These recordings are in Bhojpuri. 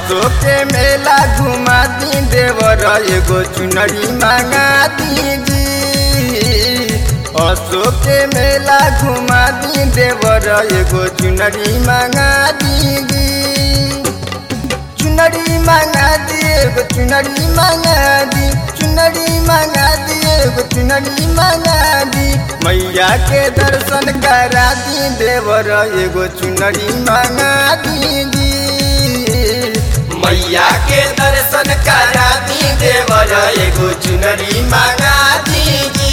अशोक के मेला घुमा दी देवर एगो चुनरी मांगा दीजी अशोक के मेला घुमा दी देवर एगो चुनरी मांगा दीजी चुनरी मांगा दी एगो चुनरी मांगा दी चुनरी मांगा दी एगो चुनरी मांगा दी मैया के दर्शन करा दी देवर एगो चुनरी मांगा दीजी मैया के दर्शन करा दी देवर एगो चुनरी मांगा दीजी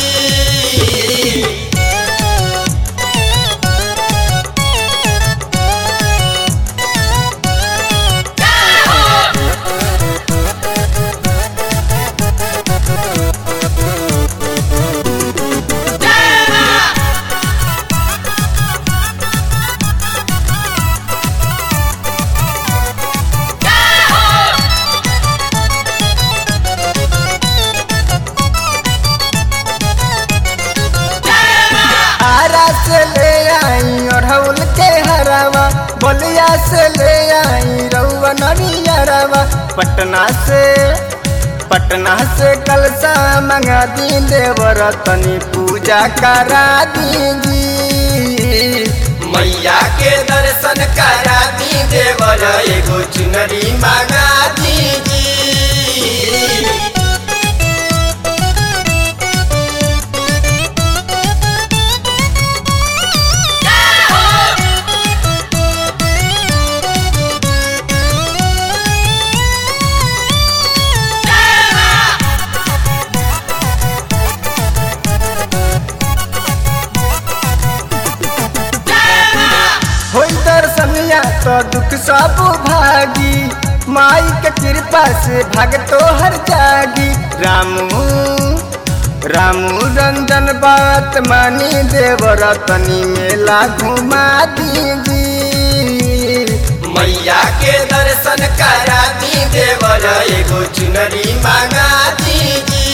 आरा से ले आई अढ़ौल के हरावा बलिया से ले आई रउआ नरियरवा पटना से पटना से कलसा मंगा दी देवर तनी पूजा करा दीजी मैया के दर्शन करा दी देवर एगो चुनरी मांगा दीजी होई दर्शनिया तो दुख सब भागी माई के कृपा से भगतो हर जागी रामू रामू रंजन बात मानी देवर तनी मेला घुमा दीजी मैया के दर्शन करा दी देवर एगो चुनरी मांगा दीजी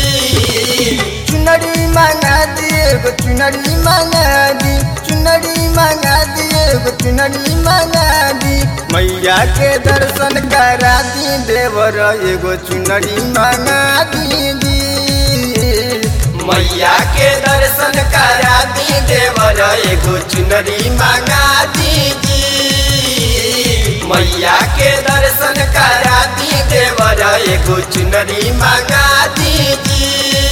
चुनरी मांगा दी एगो चुनरी मांगा दी चुनरी मांगा दी एगो चुनरी मांगा दी मैया के दर्शन करा दी देवर एगो चुनरी मांगा दीजी मैया के दर्शन करा दी देवर एगो चुनरी मांगा दीजी मैया के दर्शन करा दी देवर एगो चुनरी मांगा दीजी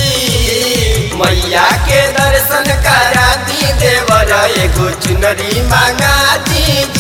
मैया के दर्शन करा दी देवर एगो चुनरी मांगा दीजी